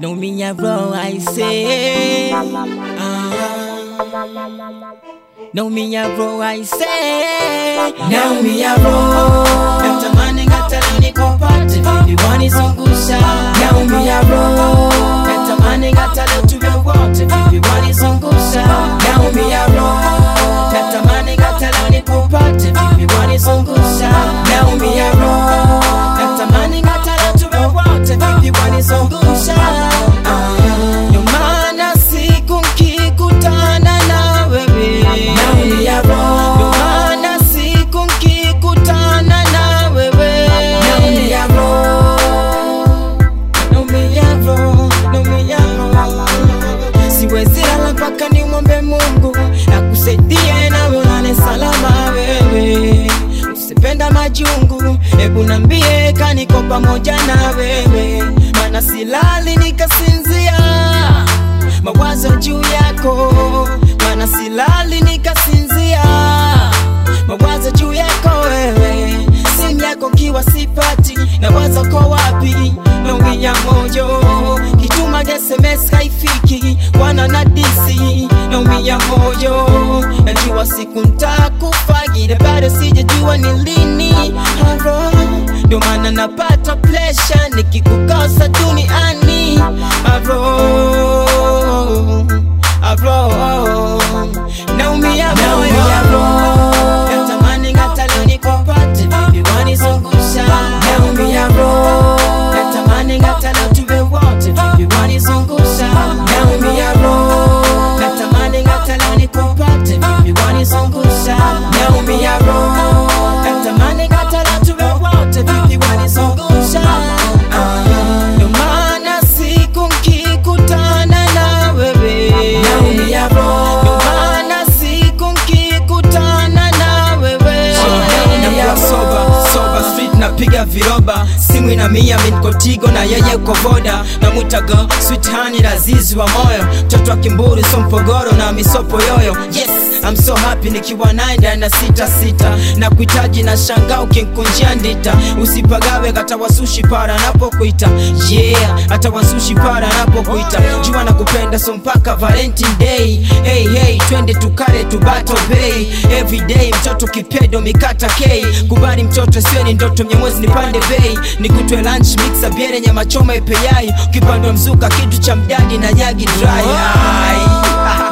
No me a bro, I say. Ah. No me a bro, I say. Now me a roll Natamani hata leo nikupate, baby wanizungusha. Now me a roll Natamani hata leo tuwe wote, baby wanizungusha. Now me a roll Natamani hata leo nikupate, baby wanizungusha. Now me a roll Natamani hata leo tuwe wote, baby wanizungusha. Ah, Ndio maana siku nkikutana na wewe Now me a Ndio roll maana siku nkikutana na wewe Now me a roll Naumiyavo, naumiyavo. siwezi lala mpaka nimwombe mungu akusaidie nawe ulale salama wewe usipenda majungu hebu nambie kaniko pamoja na wewe mana silali nikasinzia mawazo juu yako mana silali nikasinzia mawazo juu yako wewe simu yako kiwa sipati na wazo ko wapi naumia moyo kituma sms haifiki wana na disi naumia moyo najua siku ntakufagile bado sijajua ni lini haro ndio maana napata plesha nikikukosa duniani haro haro naumia Now me moyo a roll Natamani hata leo nikupate, baby wanizungusha. Now me a roll Natamani hata leo tuwe wote, baby wanizungusha. Now me a roll Natamani hata leo nikupate, baby wanizungusha. Now me a roll Natamani hata leo tuwe wote, baby wanizungusha. Ah, Ndio maana siku nkikutana na wewe Now me a roll Ndio maana siku nkikutana na wewe nakuwa soba soba street napiga viroba simu ina mia minkotigo na yeye uko voda namwitaga sweet honey lazizi wa moyo mtoto wa kimburu so mpogoro na misopo yoyo yes I'm so happy nikiwa naye ndani na sita sita na kuhitaji na shanga ukinkunjia ndita usipagawe hata wasushi para anapokuita yeah hata wasushi para anapokuita jua na kupenda so mpaka valentine day hey hey twende tukale tubato bay everyday mtoto kipedo mikata k kubali mtoto sio ni ndoto mnyamwezi nipande bei nikutwe lunch mixa biere nyama choma ipeyai ukipandwa mzuka kitu cha mdadi na nyagi dry Ai.